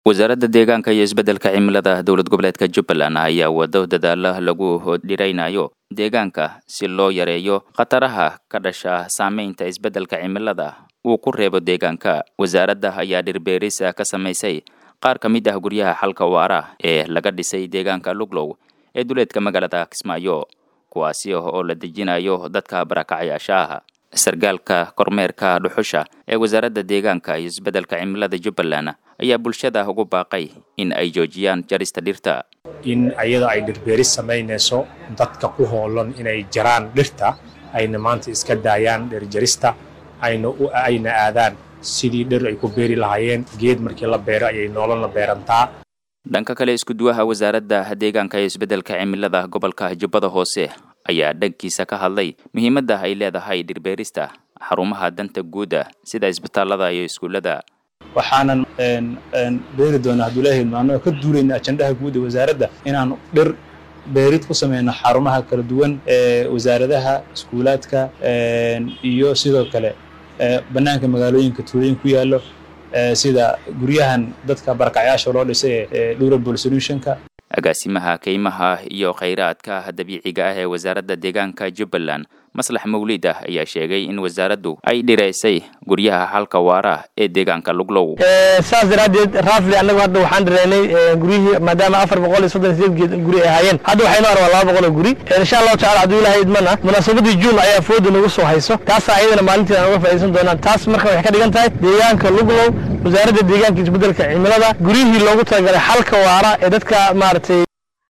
wasaaradda deegaanka iyo isbeddelka cimilada dowlad goboleedka jubbaland ayaa wado dadaala lagu dhiraynayo deegaanka si loo yareeyo khataraha ka dhasha saameynta isbeddelka cimilada uu ku reebo deegaanka wasaaradda ayaa dhirbeeris ka samaysay qaar ka mid ah guryaha xalka waara ee laga dhisay deegaanka luglow ee duleedka magaalada kismaayo kuwaasi oo la dejinayo dadka barakacayaasha ah sargaalka kormeerka dhuxusha ee wasaaradda deegaanka iyo isbeddelka cimilada jubbaland ayaa bulshada ugu baaqay in ay joojiyaan jarista dhirta in ayada ay dhirbeeris samaynayso dadka ku hoolan inay jaraan dhirta ayna maanta iska daayaan dhirjarista ayna ayna aadaan sidii dhir ay ku beeri lahaayeen geed markii la beero ayay noolana beerantaa dhanka kale iskuduwaha wasaaradda deegaanka iyo isbeddelka cimilada gobolka jubbada hoose ayaa dhankiisa ka hadlay muhiimadda ay leedahay dhirbeerista xarumaha danta guuda sida isbitaallada iyo iskuullada waxaanan beeri doonaa hadduu ilaahay maano ka duulayna ajandaha guud ee wasaaradda inaan dhir beerid ku sameyno xarumaha kala duwan ee wasaaradaha iskuulaadka iyo sidoo kale bannaanka magaalooyinka tuulooyin ku yaallo sida guryahan dadka barakacyaasha loo dhisay ee durable solutionka agaasimaha kaymaha iyo khayraadka dabiiciga ah ee wasaaradda deegaanka jubbaland maslax mawlid ah ayaa sheegay in wasaaraddu ay dhiraysay guryaha xalka waara ee deegaanka luglow saas daraaddeed raafli annagu hadda waxaan dhiraynay guryihii maadaama afar boqol iyo soddon sideed geed guri ay ahaayeen hadda waxaynu arwaa laba boqol oo guri insha allahu tacala hadduu ilahay idmana munaasabadii juun ayaa fooda nagu soo hayso taasaa ayadana maalinteeda aan uga faa'iidaysan doonaan taas marka waxay ka dhigan tahay deegaanka luglow wasaaradda deegaanka isbeddelka cimilada guryihii loogu talagalay xalka waara ee dadka maaragtay